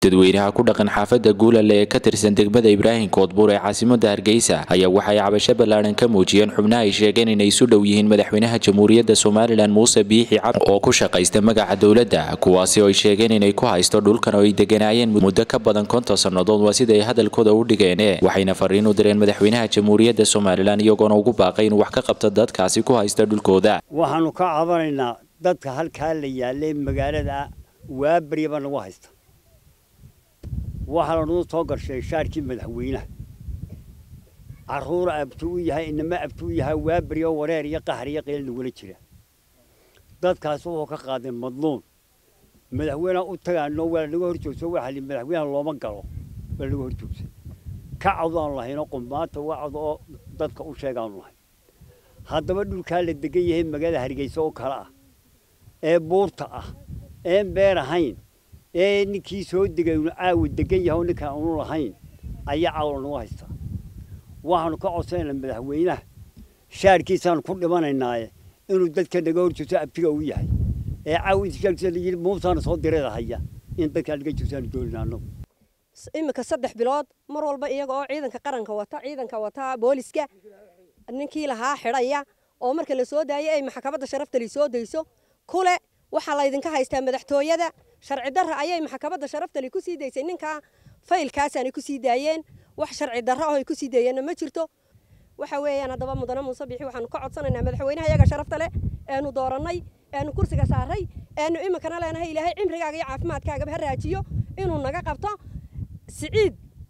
dadweynaha ku dhaqan xaafadda guulale ee ka tirsan degmada ibraahim koodbuur ee caasimada hargeysa ayaa waxay cabasho ballaadhan ka muujiyeen xubnaha ay sheegeen inay isu dhow yihiin madaxweynaha jamhuuriyadda somalilan muuse biixi cabdi oo ku shaqaysta magaca dowladda kuwaasi oo ay sheegeen inay ku haysto dhulkan oo ay deganaayeen muddo ka badan konton sannadood waa sida ay hadalkooda u dhigeen waxayna fariin u direen madaxweynaha jamhuuriyadda somalilan iyagoona ugu baaqay inuu wax ka qabto dadkaasi ku haysta dhulkooda waxaanu ka cabanaynaa dadka halkaa la yaalay magaalada waabaryaba nagu haysta waxaa lanuu soo garshay shaarkii madaxweynaha caruura abtu u yahay inama abtu u yahay waabaryo wareer iyo qaxar iyo qeyl nagula jira dadkaas wuxuu ka qaaday madluun madaxweyneha u tagaano waa naga hor joogso waxa li madaxweynaha looma galo waa naga hor joogsan ka cado aanu lahaynoo qumbaanta uga cado oo dadka u sheegaanu lahayn haddaba dhulkaa la degan yahay magaalada hargeysa oo kale ah ee buurta ah een beer ahayn ee ninkii soo degay unu caawa degan yahay oo ninkaan unu lahayn ayaa caawa nagu haystaa waxaanu ka codsanaynaa madaxweynaha shaarkiisaanu ku dhimanaynaaye inuu dadka naga hor joogso abtiga u yahay ee caawa inta shaarkiisa la yidhi muusaana soo direeda haya in dadkaa naga joogsaanu doonina annagu iminka saddex bilood mar walba iyaga oo ciidanka qaranka wata ciidanka wata booliska ninkii lahaa xidhaya oo marka la soo daayay ay maxkamadda sharaftali soo dayso kule waxaa laydinka haystaa madaxtooyada sharci darra ayay maxkamadda sharaftali ku sii daysay ninkaa faylkaasaanay ku sii daayeen wax sharci darro oo ay ku sii daayeenna ma jirto waxa weeyaan haddaba mudane muuse bixi waxaanu ka codsanaynaa madaxweynaha iyaga sharafta leh eenu doorannay eenu kursiga saaray eenu iminkana leenahay ilaahay cimrigaaga iyo caafimaadkaagaba ha raajiyo inuu naga qabto siciid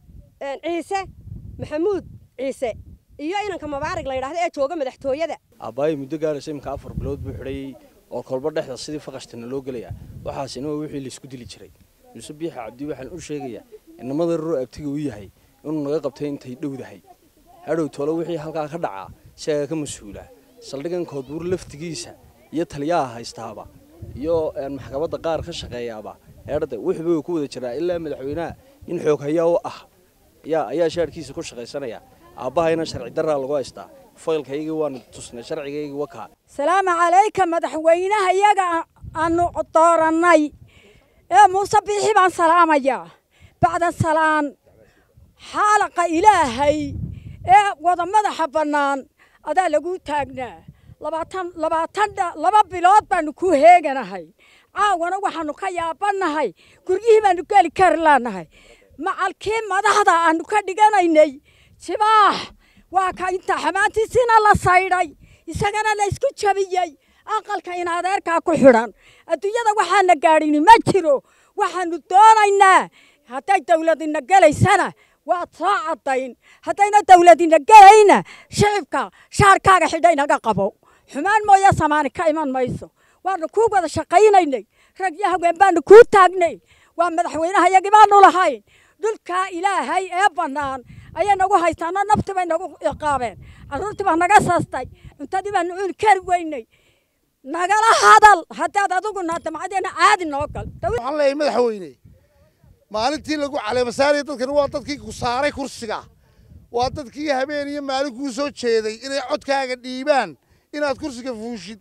ciise maxamuud ciise iyo inanka mabaarig la yidhaahdo ee jooga madaxtooyada aabbaayay muddo gaaraysa iminka afar bilood buu xidhayey oo kolba dhexda sidii faqashtana loo gelaya waxaasina waa wixii laysku dili jiray muuse biixi cabdi waxaan u sheegayaa inamada ruro abtiga u yahay inuu naga qabtay intay dhowdahay hadhow tolo wixii halkaa ka dhacaa isagaa ka mas-uula saldhigan koodbuur laftigiisa iyo taliyaha haystaaba iyo maxkamadda qaar ka shaqeeyaaba eedhada wixba way ku wada jiraa ilaa madaxweynaha in xoog hayaa u ah yaa ayaa shaarkiisa ku shaqaysanaya aabbahayna sharci darraa lagu haystaa faylkaygii waanu tusnay sharcigaygii wakaa salaamu calayka madaxweynaha iyaga aanu doorannay ee muuse biixi baan salaamayaa bacda salaan xaalaqa ilaahay ee wada madaxa bannaan adaa lagu taagnaa labaatan labaatan laba bilood baanu ku heeganahay caawana waxaanu ka yaabannahay guryihii baanu geli kari laanahay macalkii madaxda aanu ka dhiganaynay jibaax waa ka inta xamaantiisiina la saydhay isagana la isku jabiyey aqalka in adeerkaa ku xidhan adduunyada waxaana gaadhini ma jiro waxaanu doonaynaa hadday dawladina gelaysana waad soo caddayn haddayna dawladina gelayna shicibka shaarkaaga xidha inaga qabo xumaan mooye samaani ka iman mayso waanu kuu wada shaqaynaynay rag iyo haween baanu kuu taagnay waa madaxweynaha iyagii baanu lahayn dhulkaa ilaahay ee bannaan ayay nagu haystaanoo nafti bay nagu iqaabeen carruurtii baa naga saastay cuntadii baanu cuni kari weynay nagala hadal haddaad adiguna damcadeena caadi noo gal waxaan leeyahay madaxweyne maalintii lagu caleemasaaraya dadkan waa dadkii ku saaray kursiga waa dadkii habeen iyo maalin kuu soo jeeday inay codkaaga dhiibaan inaad kursiga fuushid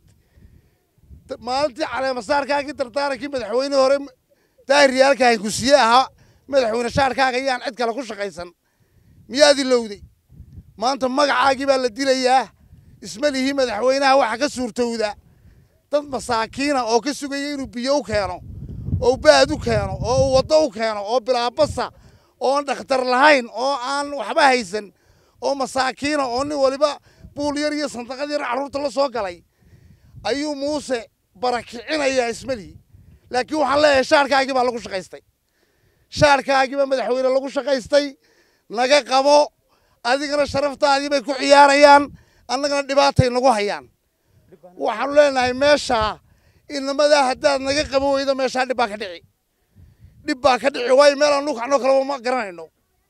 maalintii caleemasaarkaagii dardaarankii madaxweyne hore daahiriyaalka hankusiye ahaa madaxweyne shaarkaaga yaan cid kale ku shaqaysan miyaad ilowday maanta magacaagii baa la dilayaa isma lihii madaxweynaha waxa ka suurtowda dad masaakiina oo ka sugaya inuu biyo u keeno oo baad u keeno oo uu waddo u keeno oo bilaabasa oon dhakhtar lahayn oo aan waxba haysan oo masaakiina oo nin waliba buul yar iyo sandaqad yar carruurta la soo galay ayuu muuse barakicinayaa ismalihi laakiin waxaan leeyahay shaarkaagii baa lagu shaqaystay shaarkaagii baa madaxweyne lagu shaqaystay naga qabo adigana sharaftaadii bay ku ciyaarayaan annagana dhibaatay nagu hayaan waxaanu leenahay meeshaa inamadaa haddaad naga qabo weydo meeshaa dhib baa ka dhici dhib baa ka dhici waayo meel aan nukacnoo kaleba ma garanayno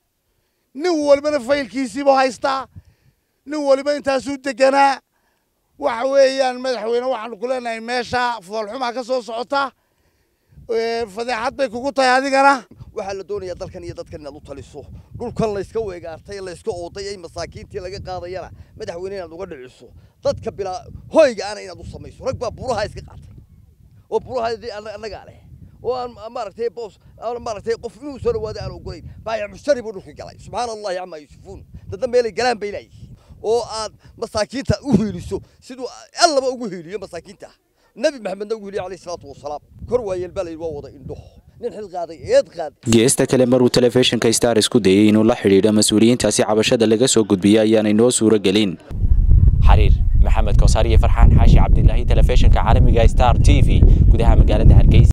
nin walibana faylkiisiibu haystaa nin waliba intaasuu deganaa waxa weeyaan madaxweyne waxaanu ku leenahay meesha foolxumaa ka soo socota fadeexad bay kugu tahay adigana waxaa la doonayaa dalkan iyo dadkan inaad u taliso dhulkan layska weegaartay layska ooday ay masaakiintii laga qaadayana madaxweyne inaad uga dhiciso dadka bilaa hoyga ana inaad u samayso rag baa buraha iska qaatay oo burahaadii annagaa leh oo aan maaragtay boos aan maaragtay qof inuu soo dhawaado aan ogolayn baayac mushtari buu dhulka galay subxaana allahi camaa yusifuun dadna meelay galaan bay laayihiin oo aad masaakiinta u hiiliso siduu allaba ugu hiiliyo masaakiinta nebi maxamedna ugu hiiliyo calayhi salaatu wasalaam kor waayeel baa layidhi waa wada indho nin xil qaaday eed qaad geesta kale maruu telefishinka star isku dayay inuu la xidhiidho mas-uuliyiintaasi cabashada laga soo gudbiyey ayaanay noo suuro gelin xariir maxamed kowsaar iyo farxaan xaashi cabdilaahi telefishinka caalamiga star t v gudaha magaalada hargeysa